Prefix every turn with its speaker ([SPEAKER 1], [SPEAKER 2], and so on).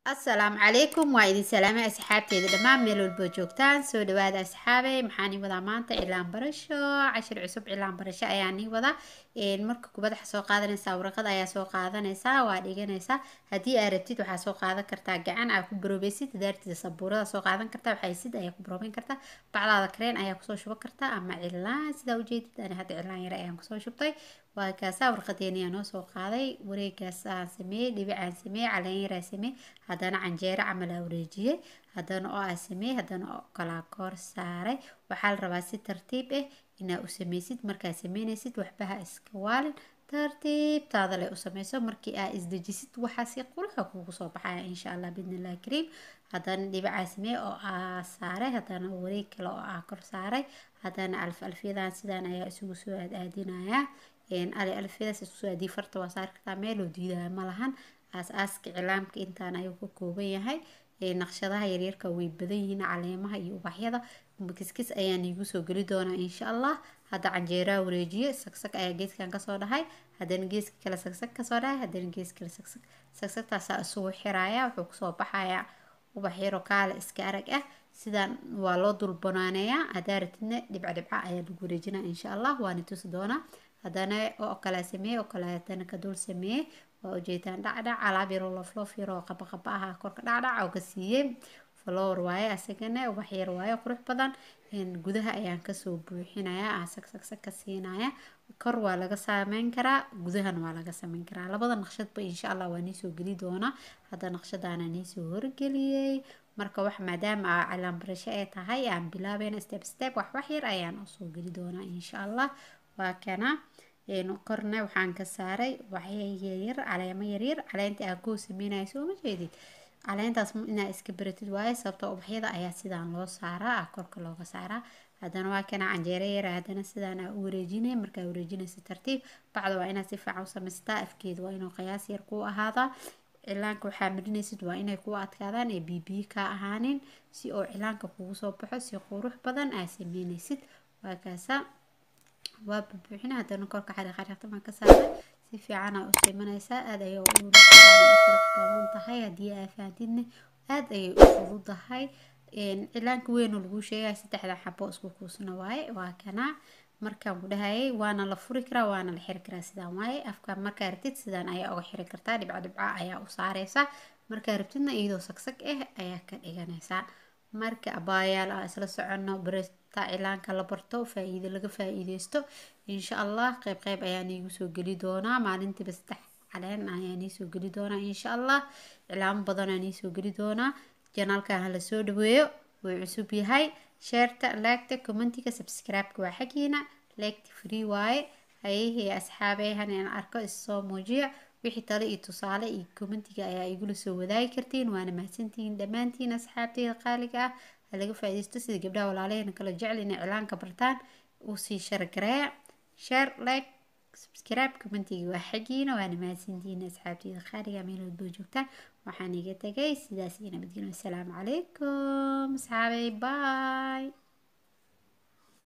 [SPEAKER 1] asalaamu calaykum waa idin salaamay asxaabteeda dhammaan meel walbo joogtaan soo dhawaada asxaabey maxaan ii wadaa maanta cilaan barasho cashir cusub cilaan barasho ayaan ii wadaa marka kubad waxaa soo qaadanaysaa warqad ayaa soo qaadanaysaa waa dhiganaysaa haddii aad rabtid waxaa soo qaadan kartaa gacan aa ku baroobaysid daartida sabuurada soo qaadan kartaa waxaysid ayaa ku baroobeyn kartaa bacdaada kareen ayaa kusoo shuban kartaa ama cilaan sidaa ujeedid ani hadda cilaan yare ayaan kusoo shubtay waa kaasaa warqadeeni aa noo soo qaaday wareegaas aan sameeyey dhibic aan sameeyey caleen yar aan sameeyey haddana canjeero camal aa wareejiyey haddana oo aa sameeyey haddana oo kalaa koor saaray waxaa la rabaa si tartiib ah inaa u sameysid markaa sameynaysid waxbaha iska waalin tartiibtaada leh u sameyso markii aa isdejisid waxaa si quruxa kugu soo baxaya insha allah bidnillahi kariim haddana dhibicaa sameeyey oo aa saaray haddana wareeg kale oo aa kor saaray haddana alf alfyadan sidaan ayaa isugu soo aadaadinayaa ali alfyadaas isku soo aadii farta waa saari kartaa meeloo diidaya ma lahan aas-aaska cilaamka intaan ayuu ka kooban yahay naqshadaha yaryarka way badan yihiin caleemaha iyo ubaxyada kiskis ayaan iigu soo geli doonaa insha allah hadda canjeeraa wareejiye sagsag ayaa geeskan kasoo dhahay haddana geeska kale sagsag kasoo dhahay haddana gees kale sagsag sagsagtaasaa isugu xiraya wuxuu kusoo baxayaa ubax yaro kaale iska arag ah sidaan waa loo dulbanaaneeyaa haddaa ratidna dhibca dhibca ayaa lagu wareejinaa insha allah waana tusi doonaa haddana oo kale sameeye oo kale haddana ka dul sameeye waa ujeedaan dhacdhac alaab yaroo lofloof yaroo qabaqaba aha korka dhacdhac oo ka siiyey flower waaye asagana ubax yar waaye qurux badan gudaha ayaan kasoo buuxinayaa aa sagsagsag ka siinaya kor waa laga sameyn karaa gudahana waa laga sameyn karaa labada naqshadba insha allah waa niisoo geli doonaa hadda naqshadaana niisoo horgeliyey marka wax maadaama a cilaan barasho ay tahay aan bilaabayna step step wax wax yar ayaan usoo geli doonaa insha allah waa kana korna waxaan ka saaray waxya yaryar caleemo yaryar caleenta aa koo sameynaya soo ma jeedid caleentaas inaa iska baratid waaye sababtoo ubaxyada ayaa sidaan loo saaraa ah korka looga saaraa haddana waa kana canjeero yara haddana sidaan aa u wareejinay markaa wareejinaysa tartiib bacda waa inaad si fiican u samaystaa afkeeda waa inuu qiyaas yar kuu ahaadaa cilaanka waxaa marinaysid waa inay kuu adkaadaan ee bibiyi kaa ahaanin si oo cilaanka kugu soo baxo si qurux badan aa sameynaysid waa kaasa waa bubuuxina haddana korka xariiqariiqta baan ka saaray si fiicana u simanaysaa aada ayay u qurux badan tahay haddii aa fahamtidna aada ayay u fududahay cilaanka weynoo laguu sheegaya saddexda xabo isku kuusna waaye waa kana markaan ku dhahayay waana la furi karaa waana la xiri karaa sidaan waaye afka markaa rabtid sidaan ayaa uga xiri kartaa dhibco dhibca ayaa u saareysaa markaa rabtidna iyadoo sagsag ah ayaa ka dhiganaysaa marka abaayaal aan isla soconno barta cilaanka la barto faa-iido laga faa-iideysto insha allah qeyb qeyb ayaan iigu soo geli doonaa maalintiiba saddex caleen ayaan iisoo geli doonaa insha allah cilaamo badan aan iisoo geli doonaa janaalkan hala soo dhaweeyo wuu cusub yahay sheerta laagta commentiga subscribe-ka waa xaggiina leegta free waaye hayahii asxaabehan aan arko issoo muujiya wixii tale iyo tusaale iyo commentiga ayaa igula soo wadaagi kartiin waana mahadsantihiin dhammaantiin asxaabteyda qaaliga ah ha laga faa-ideysto sida gabdhaha walaalaheena kala jecel inay cilaanka bartaan usii shargareeya share like subscribe commentiga waa xaggiina waana mahadsantihiin asxaabteyda qaaliga meel walboo joogtaan waxaan iga tagay sidaas iyo nabadgelyo assalaamu calaykum asxaabey bye